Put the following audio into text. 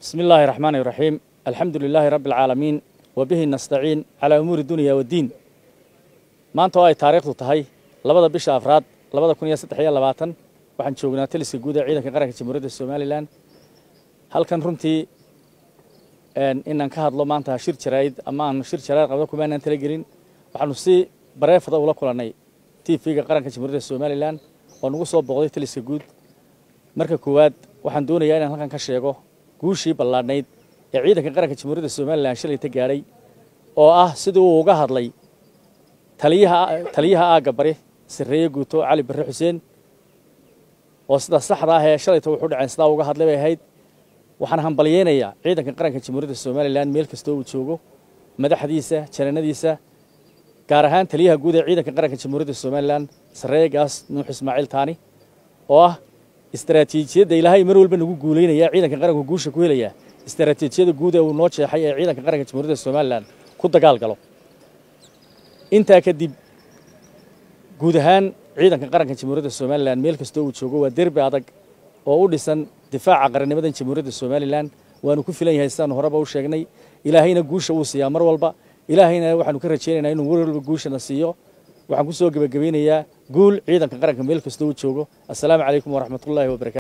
بسم الله الرحمن الرحيم الحمد لله رب العالمين وبه نستعين على أمور الدنيا والدين maanta oo ay taariikhdu tahay labada bisha afraad labada kun iyo saddex iyo labaatan waxaan joognaa taliska guud ee ciidanka qaranka jamhuuriyadda somalilan halkan runtii inaan ka hadlo maanta shir jaraa'id ama aan shir jaraa'id qabdo kumaanaan talagelin waxaanu si bareefada ula kulannay tvga qaranka jamhuuriyadda somalilan oo nagu soo booqday taliska guud marka koowaad waxaan doonayaa inaan halkan ka sheego guushii ballaadhnayd ee ciidanka qaranka jamhuuriyadda somalilan shalayta gaadhay oo ah sidii uu uga hadlay taliyaha taliyaha aagga bari sarreeye guuto cali barre xuseen oo sida saxda ah ee shalayta wuxuu dhaceen sidaa uga hadlay bay ahayd waxaan hambalyeynayaa ciidanka qaranka jamhuuriyadda somalilan meel kastoo uu joogo madaxdiisa jananadiisa gaar ahaan taliyaha guud ee ciidanka qaranka jamhuuriyadda somalilan sarreeye gaas nuux ismaaciil taani oo ah istaraatiijiyadda ilaahay mar walba nagu guulaynaya ciidanka qaranku guusha ku helaya istaraatiijiyada guud ee uu noo jeexay ee ciidanka qaranka jamhuuriyadda somalilan ku dagaal galo intaa kadib guud ahaan ciidanka qaranka jamhuuriyadda somalilan meel kastoo uu joogo waa derbi adag oo u dhisan difaaca qarannimadan jamhuuriyadda somalilan waanu ku filan yahay sidaanu horeba u sheegnay ilaahayna guusha wuu siiyaa mar walba ilaahayna waxaanu ka rajaynaynaa inuu mar walba guushana siiyo waxaan ku soo gebagabeynayaa guul ciidanka qaranka meel kastoo uu joogo assalaamu calaykum waraxmatullaahi wabarakatu